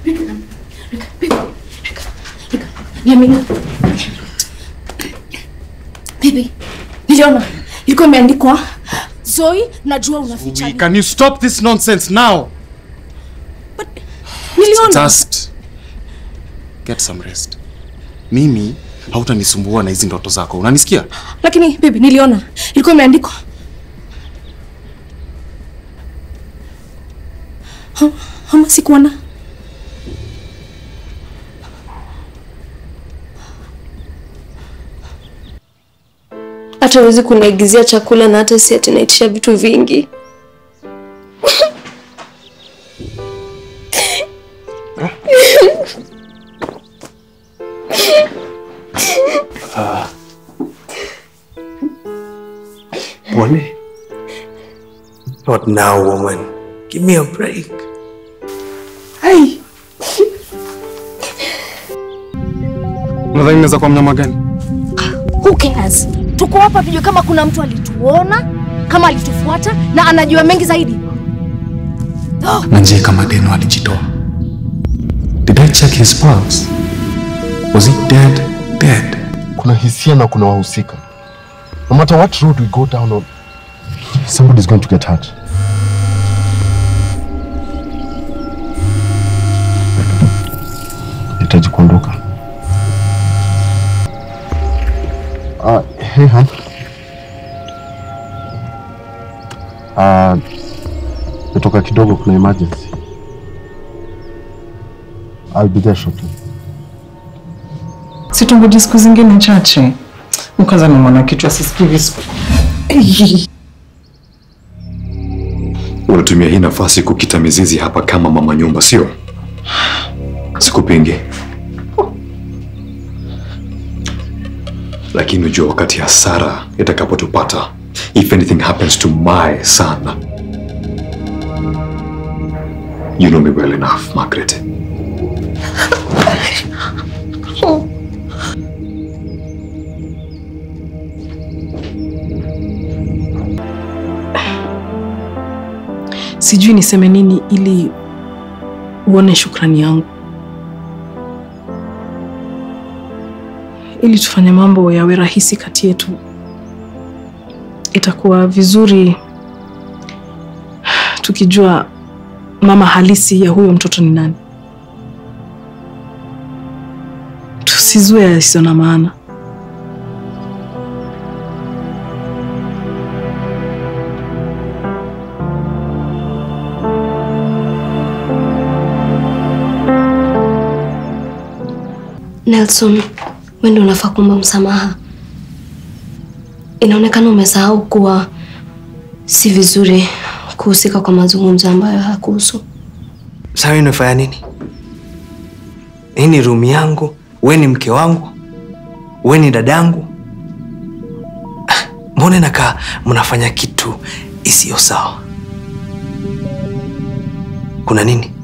Niamini. Bibi, niliona ilikuwa imeandikwa Zoe, najua unaficha nini. Can you stop this nonsense now? Niliona. Just get some rest. Mimi hautanisumbua na hizi ndoto zako. Unanisikia? Lakini bibi, niliona ilikuwa imeandikwa Ha- ama sikuona. hata huwezi kuniagizia chakula na hata si ati naitisha vitu vingi. Pole. Not now, woman. Give me a break. Hey. Unadhani naweza kuwa mnyama gani? Who cares? Tuko hapa tujue kama kuna mtu alituona, kama alitufuata na anajua mengi zaidi. Oh, na je kama deno alijitoa did i check his pulse was he dead dead kuna hisia na kuna wahusika no matter what road we go down on somebody's going to get hurt hitaji kuondoka uh, hey, hon. Uh, natoka kidogo kuna emergency I'll be there shortly situngoji siku zingine chache mkaza ni mwana kichwa sisikii visu Unatumia hii nafasi kukita mizizi hapa kama mama nyumba, sio? Sikupingi, lakini ujua wakati hasara itakapotupata, if anything happens to my son, you know me well enough, Margaret. sijui niseme nini ili uone shukrani yangu ili tufanye mambo yawe rahisi kati yetu itakuwa vizuri tukijua mama halisi ya huyo mtoto ni nani tusizue yasiyo na maana Nelson, wewe ndio unafaa kuomba msamaha. Inaonekana umesahau kuwa si vizuri kuhusika kwa mazungumzo ambayo hakuhusu. Sasa wewe unafanya nini? Hii ni room yangu, wewe ni mke wangu, wewe ni dadangu. Ah, Mbona nakaa mnafanya kitu isiyo sawa? Kuna nini?